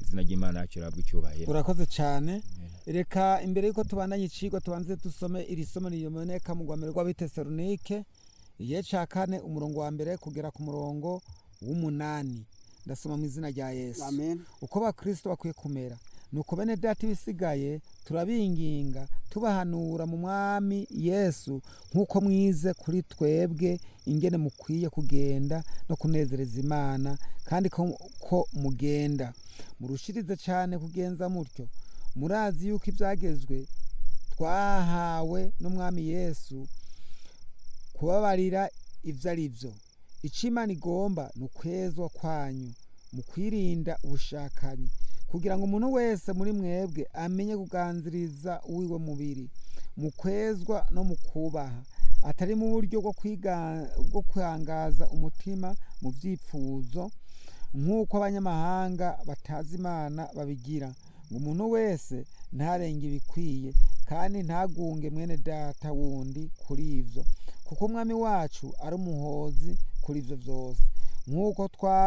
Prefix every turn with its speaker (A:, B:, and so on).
A: izina ry'imana yacu rihabwa icyubahiro
B: urakoze cyane reka imbere y'uko tubandanye icigwa tubanze dusome iri somo riboneka mu rwambere rw'abitesalonike igihe ca kane umurongo wa mbere kugera ku murongo w'umunani ndasoma mu izina rya yesu
C: amen
B: uko bakristo bakwiye kumera nuko bene data ibisigaye turabinginga tubahanura mu mwami yesu nk'uko mwize kuri twebwe ingene mukwiye kugenda no kunezereza imana kandi ko, ko mugenda murushirize cyane kugenza mutyo murazi yuko ibyagezwe twahawe n'umwami yesu kubabarira ibyo ari byo icyo imana igomba ni ukwezwa kwanyu mu kwirinda ubushakanyi kugira ngo umuntu wese muri mwebwe amenye kuganziriza uwiwe mubiri mu kwezwa no mu kubaha atari mu buryo bwo kwiga- bwo kwangaza umutima mu byifuzo nk'uko abanyamahanga batazi imana babigira ngo umuntu wese ntarenge ibikwiye kandi ntagunge mwene data wundi kuri ibyo kuko umwami wacu ari umuhozi kuri ibyo byose nk'uko twaba